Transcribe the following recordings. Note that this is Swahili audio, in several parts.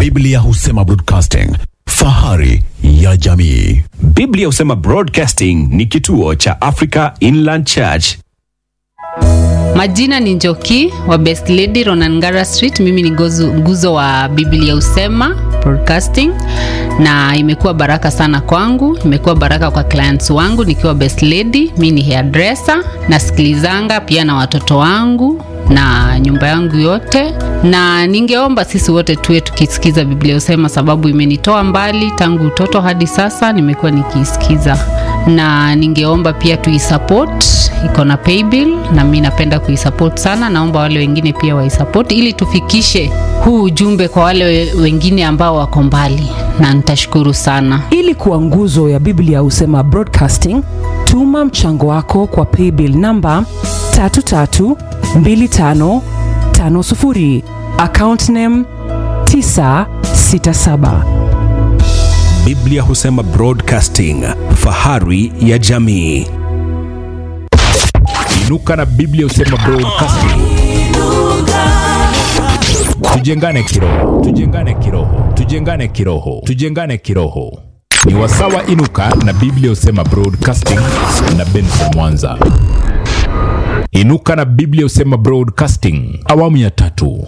Biblia husema broadcasting, fahari ya jamii. Biblia husema Broadcasting ni kituo cha Africa Inland Church. Majina ni Njoki wa Best Lady Ronangara Street. Mimi ni gozu- nguzo wa Biblia Usema Broadcasting, na imekuwa baraka sana kwangu, imekuwa baraka kwa clients wangu nikiwa Best Lady. Mi ni hairdresser, nasikilizanga pia na watoto wangu na nyumba yangu yote, na ningeomba sisi wote tuwe tukisikiza Biblia Usema, sababu imenitoa mbali tangu utoto hadi sasa, nimekuwa nikiisikiza, na ningeomba pia tuisupport, iko na paybill na mi napenda kuisupport sana. Naomba wale wengine pia waisupport ili tufikishe huu ujumbe kwa wale we- wengine ambao wako mbali, na nitashukuru sana. ili kuwa nguzo ya biblia husema broadcasting tuma mchango wako kwa paybill namba 332550 account name 967 Biblia husema Broadcasting, fahari ya jamii. inuka na biblia husema broadcasting tujengane kiroho tujengane kiroho tujengane kiroho tujengane kiroho ni wasawa inuka na biblia husema broadcasting na benson mwanza inuka na biblia husema broadcasting awamu ya tatu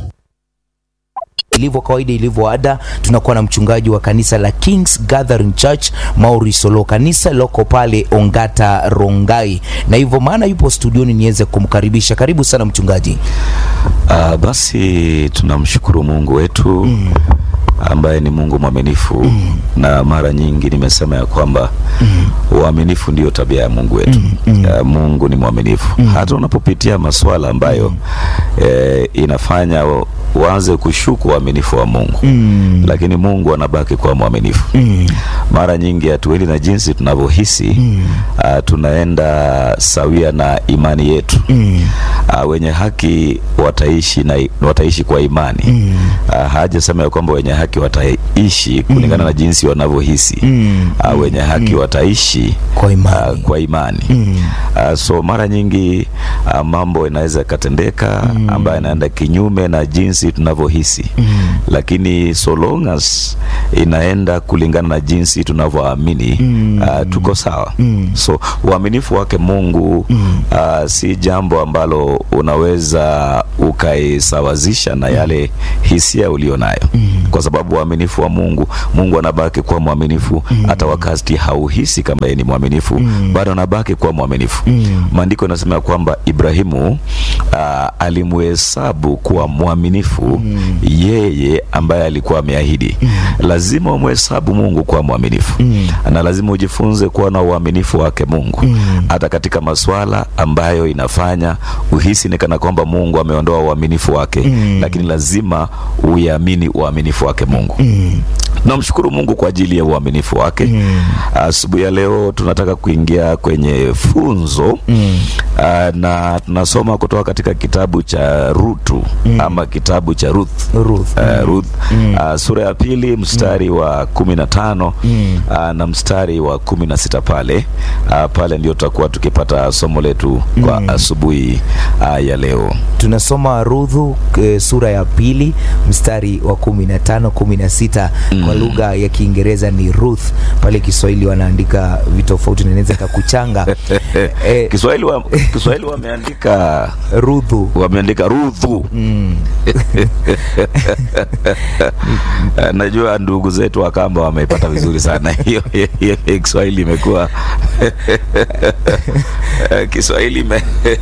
ilivyo kawaida ilivyo ada tunakuwa na mchungaji wa kanisa la kings gathering church maurice olo kanisa loko pale ongata rongai na hivyo maana yupo studioni niweze kumkaribisha karibu sana mchungaji Uh, basi tunamshukuru Mungu wetu mm. ambaye ni Mungu mwaminifu mm. na mara nyingi nimesema ya kwamba mm. uaminifu ndio tabia ya Mungu wetu mm. Mm. Uh, Mungu ni mwaminifu mm. hata unapopitia masuala ambayo mm. eh, inafanya u- uanze kushuku uaminifu wa Mungu mm. lakini Mungu anabaki kuwa mwaminifu mm. mara nyingi hatuendi na jinsi tunavyohisi mm. uh, tunaenda sawia na imani yetu mm. uh, wenye haki wataishi na wataishi kwa imani mm. uh, hajasema ya kwamba wenye haki wataishi kulingana mm. na jinsi wanavyohisi mm. uh, wenye haki mm. wataishi Kwa imani. uh, kwa imani mm. uh, so mara nyingi uh, mambo inaweza yakatendeka mm. ambayo inaenda kinyume na jinsi tunavyohisi mm. lakini so long as inaenda kulingana na jinsi tunavyoamini mm. uh, tuko sawa mm. so uaminifu wake Mungu mm. uh, si jambo ambalo unaweza ukaisawazisha na yale hisia ulio nayo mm. kwa sababu uaminifu wa Mungu Mungu anabaki kuwa mwaminifu mm. hata wakati hauhisi kama yeye ni mwaminifu mm. bado anabaki kuwa mwaminifu mm. maandiko yanasema kwamba Ibrahimu uh, alimuhesabu kuwa mwaminifu mm. yeye ambaye alikuwa ameahidi mm. lazima umhesabu Mungu kuwa mwaminifu mm. na lazima ujifunze kuwa na uaminifu wake Mungu hata katika masuala ambayo inafanya uhisi ni kana kwamba Mungu ameondoa uaminifu wake mm. lakini lazima uiamini uaminifu wake Mungu mm. Namshukuru Mungu kwa ajili ya uaminifu wake. Asubuhi ya leo tunataka kuingia kwenye funzo mm. uh, na tunasoma kutoka katika kitabu cha Rutu mm. ama kitabu cha Ruth, Ruth. Uh, Ruth. Uh, sura ya pili mstari wa kumi na tano uh, na mstari wa kumi na sita pale uh, pale ndio tutakuwa tukipata somo letu kwa asubuhi uh, ya leo. tunasoma rudhu e, sura ya pili mstari wa kumi na tano kumi na sita kwa lugha ya kiingereza ni ruth pale kiswahili wanaandika vitofauti nanaweza kakuchanga e, Kiswahili wa, Kiswahili wameandika rudhu wameandika Ruthu. Eh, Najua ndugu zetu wa Kamba wameipata vizuri sana hiyo hiyo- hiyo Kiswahili imekuwa Eh, Kiswahili ime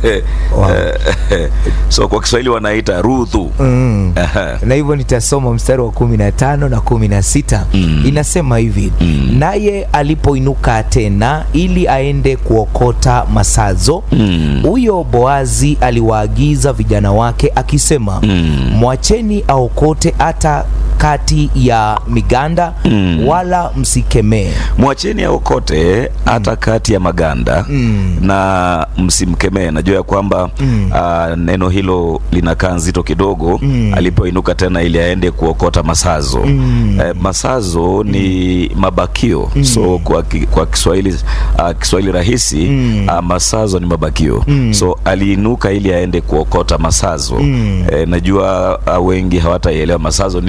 so kwa Kiswahili wanaita Ruthu. mm. Aha. na hivyo nitasoma mstari wa kumi na tano na kumi na sita Mm. inasema hivi Mm. naye alipoinuka tena ili aende kuokota masazo Mm. huyo boazi aliwaagiza vijana wake akisema Mm. mwacheni aokote hata kati ya miganda Mm. wala msikemee mwacheni aokote hata kati ya maganda Mm. na msimkemee. Najua ya kwamba Mm. ah, neno hilo linakaa nzito kidogo Mm. alipoinuka tena ili aende kuokota masazo Mm. eh, masazo ni mabakio so kwa, ki- kwa Kiswahili ah, Kiswahili rahisi Mm. ah, masazo ni mabakio Mm. so aliinuka ili aende kuokota masazo Mm. eh, najua ah, wengi hawataelewa masazo nini mchungaji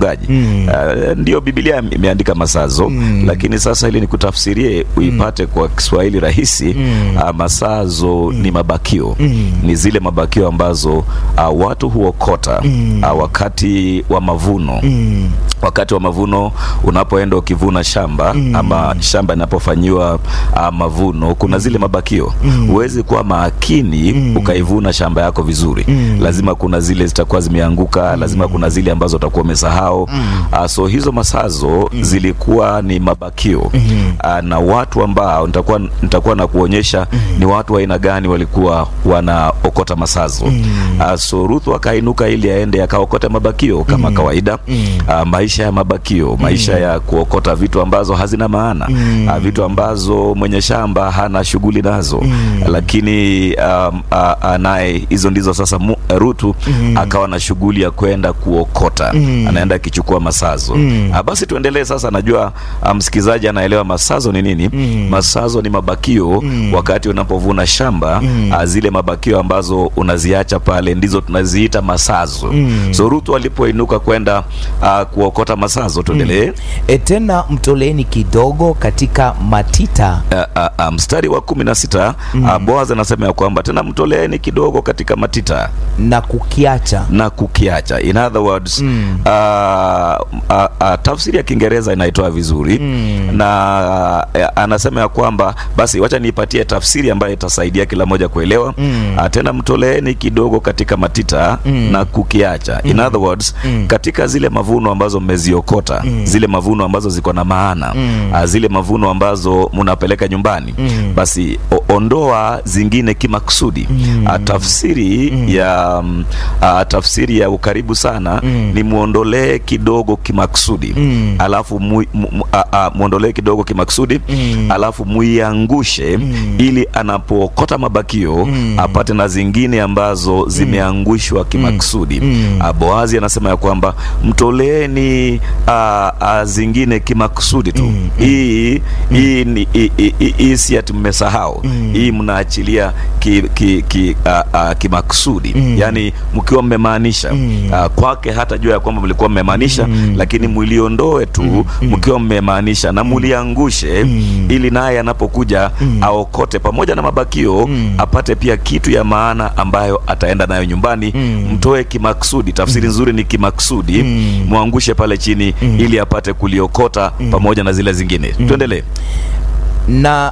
mchungaji Mm. uh, ndio Biblia imeandika masazo Mm. lakini sasa ili nikutafsirie uipate kwa Kiswahili rahisi Mm. uh, masazo ni mabakio Mm. ni zile mabakio ambazo uh, watu huokota Mm. uh, wakati wa mavuno Mm. wakati wa mavuno unapoenda ukivuna shamba Mm. ama shamba inapofanyiwa uh, mavuno kuna zile mabakio Mm. huwezi kuwa makini Mm. ukaivuna shamba yako vizuri Mm. lazima kuna zile zitakuwa zimeanguka lazima kuna zile ambazo utakuwa umesahau Mm. uh, so hizo masazo zilikuwa ni mabakio Mm. uh, na watu ambao nitakuwa nitakuwa na kuonyesha ni watu wa aina gani walikuwa wanaokota masazo Mm. uh, so Ruth akainuka ili aende akaokota mabakio kama kawaida Mm. uh, maisha ya mabakio maisha ya kuokota vitu ambazo hazina maana Mm. uh, vitu ambazo mwenye shamba hana shughuli nazo Mm. lakini um, uh, uh, naye hizo ndizo sasa mu, Rutu Mm. akawa na shughuli ya kwenda kuokota Mm. anaenda akichukua masazo Mm. uh, basi tuendelee sasa najua uh, msikilizaji anaelewa masazo ni nini Mm. masazo ni mabakio Mm. wakati unapovuna shamba Mm. uh, zile mabakio ambazo unaziacha pale ndizo tunaziita masazo Mm. so Rutu alipoinuka kwenda uh, kuokota masazo tuendelee E, tena mtoleeni kidogo katika matita Uh, uh, uh, mstari wa kumi na sita uh, Boaz anasema ya kwamba tena mtoleeni kidogo katika matita na kukiacha na kukiacha. In other words Mm. uh, uh, uh, tafsiri ya Kiingereza inaitoa vizuri Mm. na uh, anasema ya kwamba basi, wacha niipatie tafsiri ambayo itasaidia kila moja kuelewa. Mm. Uh, tena mtoleeni kidogo katika matita Mm. na kukiacha. In other words Mm. katika zile mavuno ambazo mmeziokota Mm. zile mavuno ambazo ziko na maana Mm. uh, zile mavuno ambazo mnapeleka nyumbani Mm. basi o, ondoa zingine kimakusudi Mm. uh, tafsiri Mm. ya um, uh, tafsiri ya ukaribu sana Mm. ni muondolee kidogo kimakusudi Mm. alafu mu, mu, mu, uh, uh, muondolee kidogo kimakusudi Mm. alafu muiangushe Mm. ili anapookota mabakio Mm. apate na zingine ambazo zimeangushwa kimakusudi Mm. uh, Boazi anasema ya kwamba mtoleeni uh, uh, zingine kimakusudi tu Mm. hii hii ni hii- hii- hii si ati mmesahau Mm. hii mnaachilia ki, ki, ki, uh, uh, kimakusudi Mm. yani mkiwa mmemaanisha Mm. uh, kwake hata jua ya kwamba mlikuwa mmemaanisha Mm. lakini muliondoe tu mkiwa mmemaanisha na muliangushe Mm. ili naye anapokuja Mm. aokote pamoja na mabakio Mm. apate pia kitu ya maana ambayo ataenda nayo nyumbani Mm. mtoe kimakusudi tafsiri nzuri ni kimakusudi Mm. mwangushe pale chini Mm. ili apate kuliokota pamoja na zile zingine tuendelee na